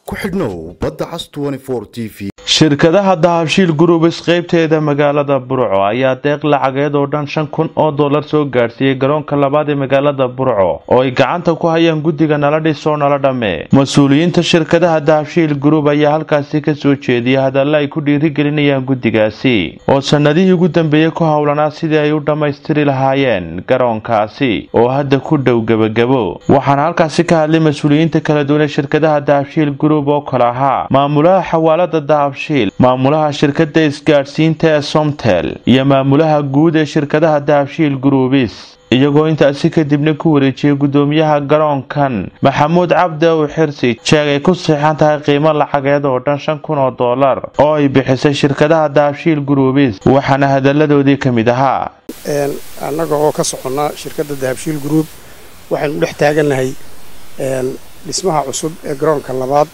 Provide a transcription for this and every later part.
ku xidhnow badda cas t v shirkadaha dahabshiil gurubis qaybteeda magaalada burco ayaa deeq lacageed oo dhan shan kun oo dollar soo gaadhsiiyey garoonka labaad ee magaalada burco oo ay gacanta ku hayaan guddiga nala dhisoo nala dhamme mas-uuliyiinta shirkadaha dahabshiil gurub ayaa halkaasi kasoo jeediyay hadalla ay ku dhiirigelinayaan guddigaasi oo sannadihii ugu dambeeyey ku howlanaa sidii ay u dhammaystiri lahaayeen garoonkaasi oo hadda ku dhow gebagabo waxaana halkaasi ka hadlay mas-uuliyiinta kala duwan ee shirkadaha dahabshiil gurub oo kale ahaa maamulaha xawaalada dahabshiil maamulaha shirkada isgaadhsiinta ee somtel iyo maamulaha guud ee shirkadaha dahabshiil gurubis iyagoo intaasi kadibna ku wareejiyey gudoomiyaha garoonkan maxamuud cabdi ow xirsi jeeg ay ku siixan tahay qiimo lacageed oo dhan shan kun oo dollar oo ay bixisay shirkadaha dahabshiil gurubis waxaana hadaladoodii ka mid ahaa annaga oo ka soconnaa shirkadda dahabshiil group waxaynu dhex taagannahay dhismaha cusub ee garoonka labaad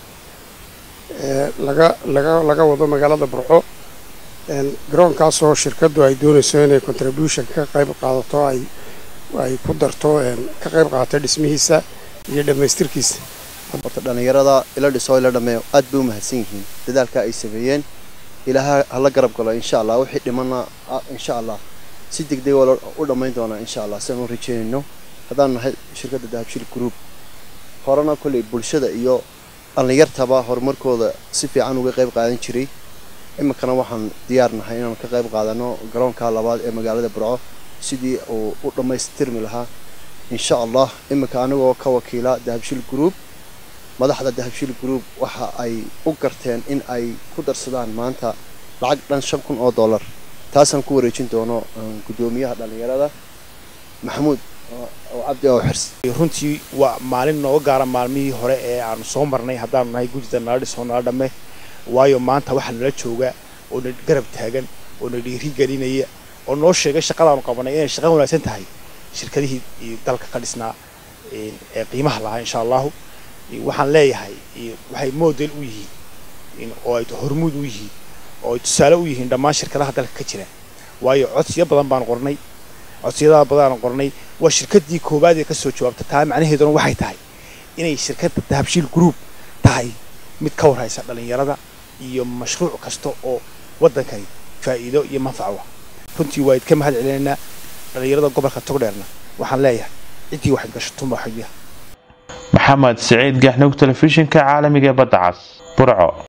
laga laga laga wado magaalada burco garoonkaasoo shirkaddu ay doonayso inay contribution ka qayb qaadato ay ay ku darto ka qayb qaadato dhismihiisa iyo dhammaystirkiisa horta dhallinyarada ila dhiso ila dhameeyo aad bay u mahadsan yihiin dadaalka ay sameeyeen ilaaha hala garab galo insha allah wixii dhimana insha allah si degdeg oo u dhammayn doonaa insha allah sidaan u rajeynayno haddaan nahay shirkadda dahabshiil group horena kolley bulshada iyo dhallinyartaba horumarkooda si fiican uga qayb qaadan jiray iminkana waxaan diyaar nahay inaan ka qayb qaadano garoonka labaad ee magaalada burco sidii uu u dhammaystirmi lahaa insha allah iminka anigoo ka wakiila dahabshiil group madaxda dahabshiil group waxa ay u garteen in ay ku darsadaan maanta lacag dhan shan kun oo dollar taasaan ku wareejin doono guddoomiyaha dhallinyarada maxamuud cabdi oo xirs runtii waa maalin nooga gaara maalmihii hore ee aanu soo marnay haddaanu nahay gudida nala dhisoo nala dhamme waayo maanta waxaa nala jooga oo na garab taagan oo na dhiiri gelinaya oo noo sheegay shaqadaanu qabanay inay shaqa wanaagsan tahay shirkadihii dalka ka dhisnaa ee qiimaha lahaa insha allahu waxaan leeyahay waxay model u yihiin oo ay hormuud u yihiin oo ay tusaale u yihiin dhammaan shirkadaha dalka ka jira waayo codsiyo badan baan qornay codsiyada badan qornay waa shirkadii koowaad ee kasoo jawaabta taa macnaheeduna waxay tahay inay shirkadda dahabshiil group tahay mid ka warhaysa dhallinyarada iyo mashruuc kasta oo waddankani faa'iido iyo manfaco ah runtii waa idka mahad celinaynaa dhallinyarada gobolka togdheerna waxaan leeyahay ciddii waxayd gashatunba xagiya maxamed siciid gaxnug telefishinka caalamiga ee badda cas burco